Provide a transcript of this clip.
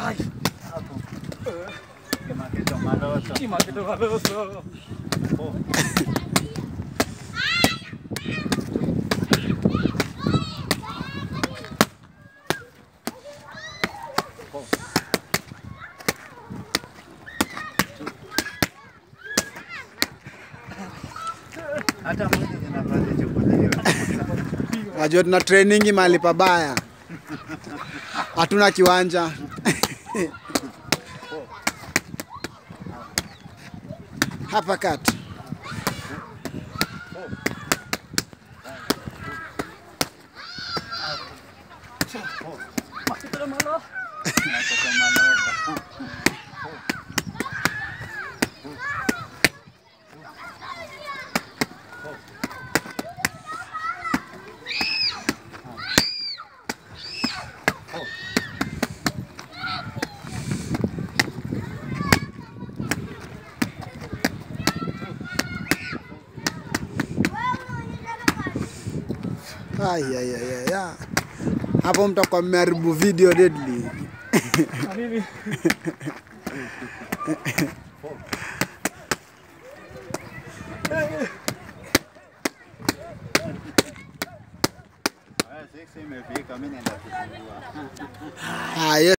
Ai, Hapo. Kimaketo maloso. kimaketo maloso. Oh. Oh. Hata mwili zinapata chukuliwa. Najua tuna trainingi mahali pabaya, hatuna kiwanja hapa kati. Maketo malo. Kimaketo maloso. Ai, ai, ai, ai, ai. Hapo mtakuwa mmeharibu video deadly. Na mimi Haya, six imefika, mimi naenda kufungua. Ah, hiyo